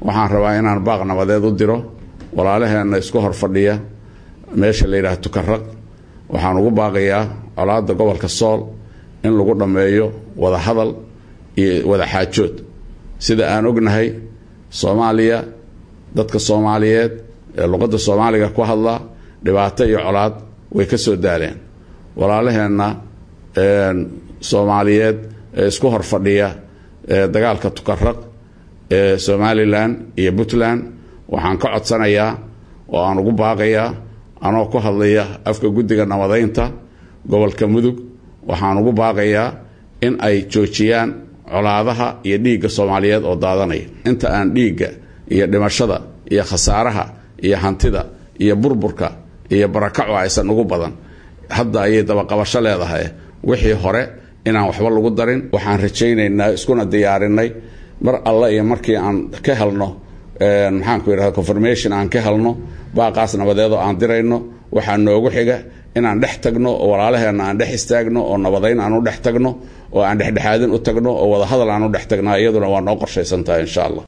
waxaan rabaa inaan baaq nabadeed u diro walaalaheenna isku hor fadhiya meesha la yidhaha tukaraq waxaan ugu baaqayaa colaadda gobolka sool in lagu dhammeeyo wada hadal iyo wada xaajood sida aan ognahay soomaaliya dadka soomaaliyeed ee luqadda soomaaliga ku hadla dhibaato iyo colaad way ka soo daaleen walaalaheenna soomaaliyeed ee isku hor fadhiya dagaalka tukaraq ee somalilan iyo puntland waxaan ka codsanayaa oo aan ugu baaqayaa anoo ku hadlaya afka guddiga nabadaynta gobolka mudug waxaan ugu baaqayaa in ay joojiyaan colaadaha iyo dhiigga soomaaliyeed oo daadanaya inta aan dhiigga iyo dhimashada iyo khasaaraha iyo hantida iyo burburka iyo barakaco aysan ugu badan hadda ayay dabaqabasho leedahay wixii hore inaan waxba lagu darin waxaan rajaynaynaa iskuna diyaarinay mar alle iyo markii aan ka helno maxaanku yidhahda confirmation aan ka helno baaqaas nabadeedoo aan dirayno waxaa noogu xiga inaan dhex tagno oo walaalaheenna aan dhex istaagno oo nabadayn aan u dhex tagno oo aan dhexdhexaadin u tagno oo wadahadal aan u dhex tagnaa iyaduna waa noo qorshaysan tahay insha allah